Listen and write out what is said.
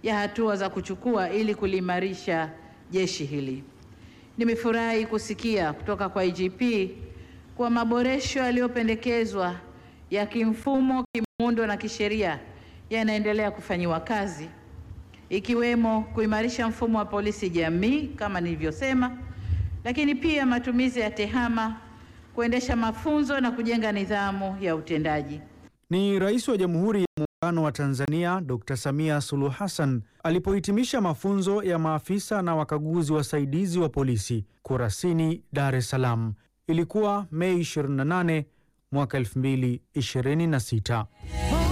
ya hatua za kuchukua ili kuliimarisha jeshi hili. Nimefurahi kusikia kutoka kwa IGP kuwa maboresho yaliyopendekezwa ya kimfumo, kimuundo na kisheria yanaendelea kufanyiwa kazi ikiwemo kuimarisha mfumo wa polisi jamii kama nilivyosema, lakini pia matumizi ya tehama, kuendesha mafunzo na kujenga nidhamu ya utendaji. Ni Rais wa Jamhuri ya Muungano wa Tanzania Dr. Samia Suluhu Hassan alipohitimisha mafunzo ya maafisa na wakaguzi wasaidizi wa polisi Kurasini, Dar es Salaam. Ilikuwa Mei 28 mwaka 2026.